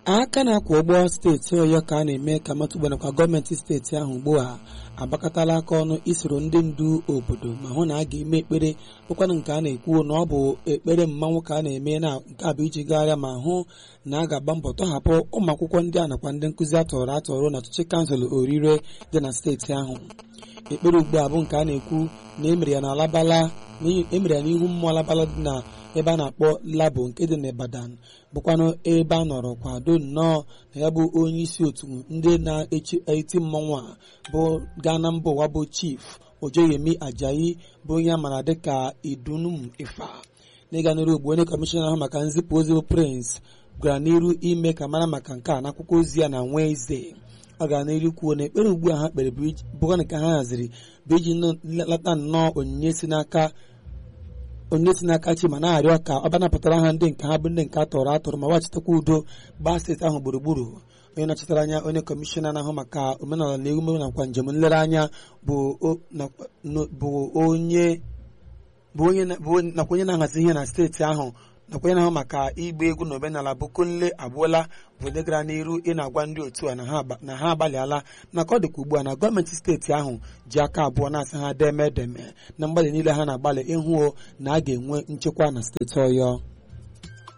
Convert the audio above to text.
aka na-akwụ ụgbọ steeti ọyọ ka a na-eme ka matụgba nakwa gọọmenti steeti ahụ ugbu a agbakọtala aka ọnụ isoro ndị ndu obodo ma hụ na a ga-eme ekpere bụkwanụ nke a na-ekwu na ọ bụ ekpere mmanwụ ka a na-eme na nke a bụ iji gagharịa ma hụ na a ga-agba mbọ tọhapụ ụmụ akwụkwọ ndị a nakwa ndị nkụzi atọrọ atọrọ n'ọchịchị kansụl orire dị na steeti ahụ ekpere ugbu a bụ nke a na-ekwu na emere ya na alabala emere ya n'ihu mmụọ alabala dị na ebe a na-akpọ labo nke dị n'Ibadan bụkwanụ ebe a nọrọ kwado nnọọ na ya bụ onye isi otu ndị na-eti mmọnwụ a bụ gaa na mba ụwa bụ chief Ojoyemi Ajayi bụ onye a maara dịka Idunum Ifa n'ịga n'iru ugbu onye kọmishọna ahụ maka nzipụ ozi bụ Prince gwara n'iru ime ka mara maka nke a n'akwụkwọ ozi ya na Wednesday ọ gara n'iru kwuo na ekpere ugbu a ha kpere bụkwa nke ha haziri bụ iji lata nnọọ onyinye si n'aka onye si n'aka chi ma na-arịọ ka ọ banapụtara ha ndị nke ha bụ ndị nke atọrọ atọrọ ma gbachitekwa udo gbaa steeti ahụ gburugburu onye nọchitere anya onye kọmishọna na-ahụ maka omenala na emume nakwa njem nlereanya bụ onye nakwa onye na-ahazi ihe na steeti ahụ nakwa onye na-ahụ maka ịgba egwu na omenala bụ Kunle Agboola bụ ndị gara n'iru ị na-agwa ndị otu a na ha agbalịala maka ọ dịka ugbu a na gọọmenti steeti ahụ ji aka abụọ na-asị ha deme edeme na mgbalị niile ha na-agbalị ịhụ na a ga-enwe nchekwa na steeti Ọyọ